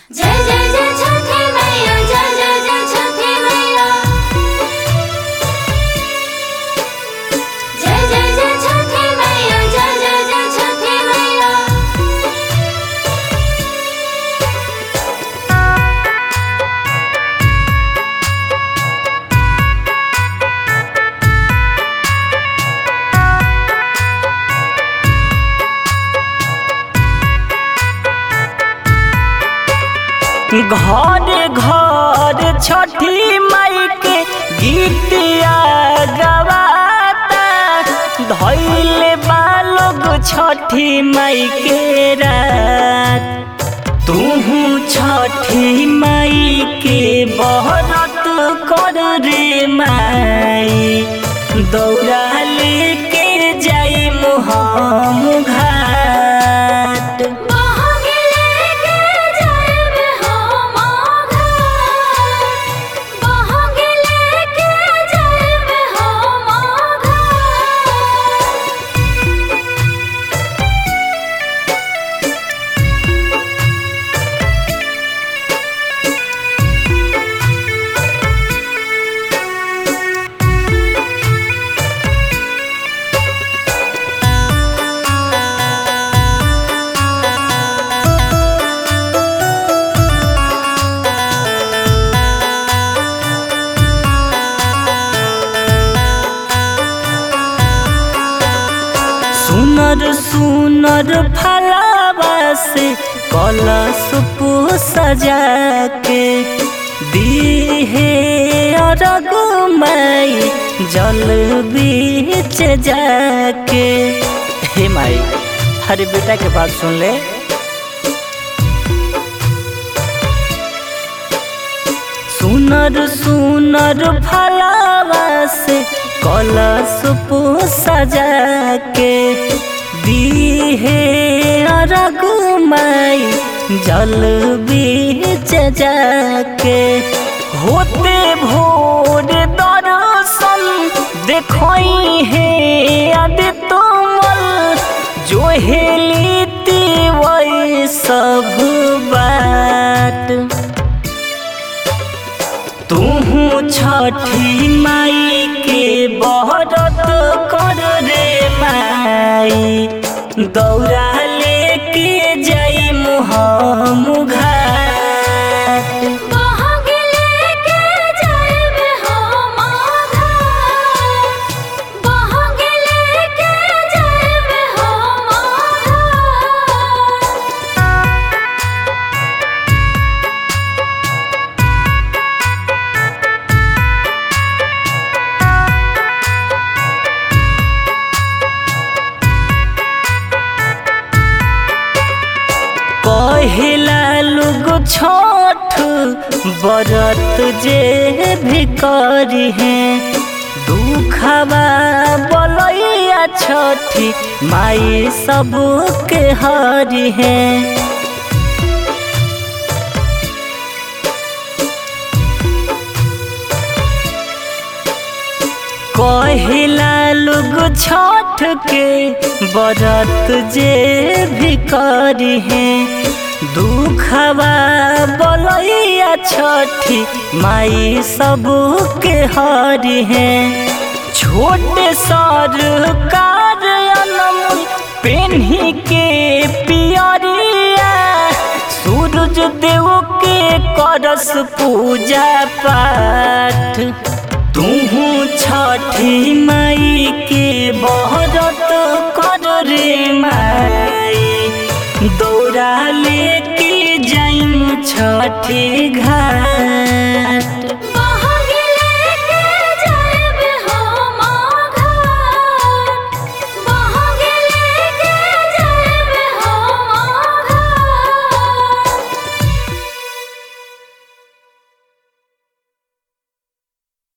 जय जय जय छठी मैया जय जय जय छठी मैया जय जय जय छठी मैया जय जय जय छठी मैया घर घर छठी माई के गीतिया गवाता धैले बालोग छठी माई के रात तूहू छठी माई के बहरत कर रे माई दौड़ा लेके जाई मुहम घाट बहंगी लेके जाएब हम आघाट बहंगी लेके जाएब हम आघाट सुनर सुनर फलावा से कलश पू सजा के दीहे अरग माई जल बीच जाके हे माई अरे बेटा के बात सुन ले सुनर सुनर फलावा से कलश पू सजा के दीहे अरग माई जल बीच जाके होते भोर दर्शन देखई हे आदि तुमल जो हेली वही सब बात तूहू छठी माई के बहरत कर रे माई दौड़ा लेके जाई मुहम घाट बहंगी लेके जाएब हम आघाट बहंगी लेके जाएब हम आघाट कहिला लोग छठ बरत जे भी करी है दुखवा बलैया छठी माई सबके हरी है कहिला लोग छठ के बरत जे भी करी है दुखवा बलैया छठी माई सबके हरी है छोटे सरकार अनमोल पेन्ही के पियरिया सूरज देव के करस पूजा पाठ तूहू छठी माई के बहरत कर रे माई दौड़ा लेके जाइम छठी घाट